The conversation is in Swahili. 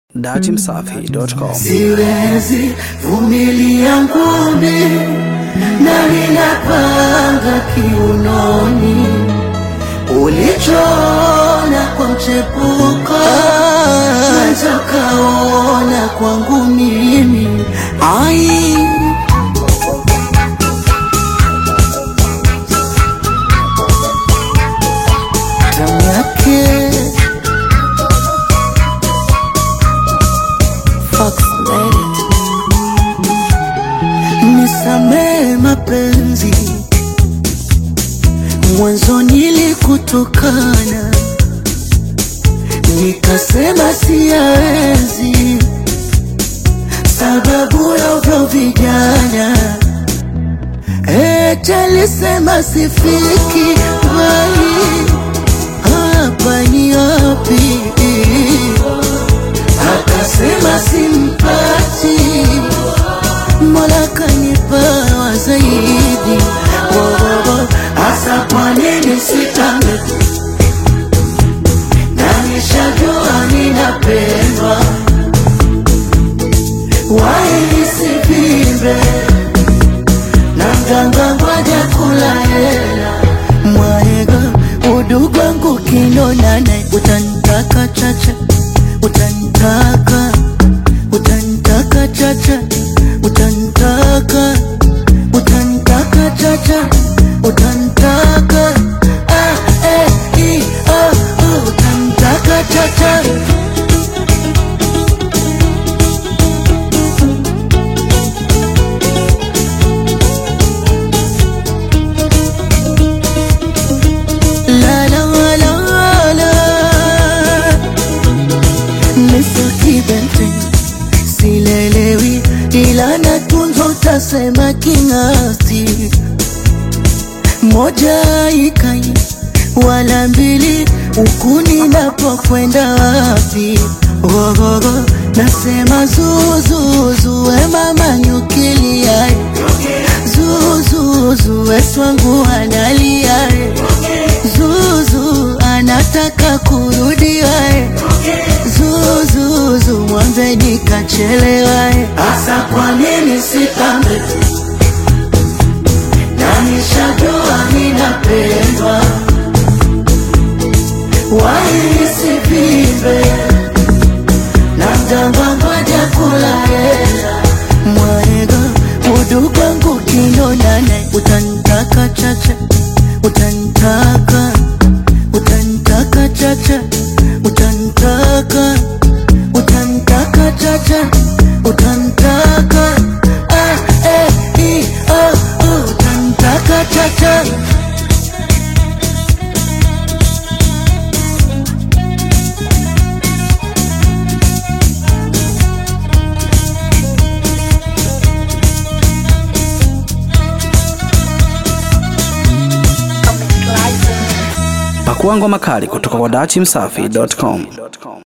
datimsafi.com. Siwezi vumilia ngumi na ninapanga kiunoni ulichoona kwa mchepuko naweza kaona kwangu mimi ai tamu yake Fox Lady. Nisamee mapenzi, mwanzo nilikutukana, nikasema siyaenzi, sababu ya uvyo vijana eti alisema sifiki mbali, hapa ni wapi? akasema simpati, Mola kanipa zaidi. Wowowo, Asa kwa nini sitambe? Na nishajua ninapendwa, wai nisivimbe na mganga ngoja kula hela mwaega udugu wangu kinonana utanitaka chacha utanitaka utanitaka chacha utanitaka utanitaka chacha utanitaka ah, eh, i, ah, uh, utanitaka chacha La la la la Mr. Kibente silelewi ila natunzo utasema king'asi moja ikai wala mbili huku ninapokwenda wapi gogogo nasema zuzuzu we mama nyukiliae zuzuzu we swangu analiae zuzu anataka kurudiwae zuzuzu mwambe nikachelewae asa kwa nini sitambe na nishajua ninapendwa waisivimbe na mjamba ngoja kula hela mwaega udugu wangu kinonane utanitaka chacha utanitaka utanitaka chacha utanitaka utanitaka chacha utanitaka ah, eh, i, ah, uh, utanitaka chacha Pakua ngoma kali kutoka kwa datimsafi.com.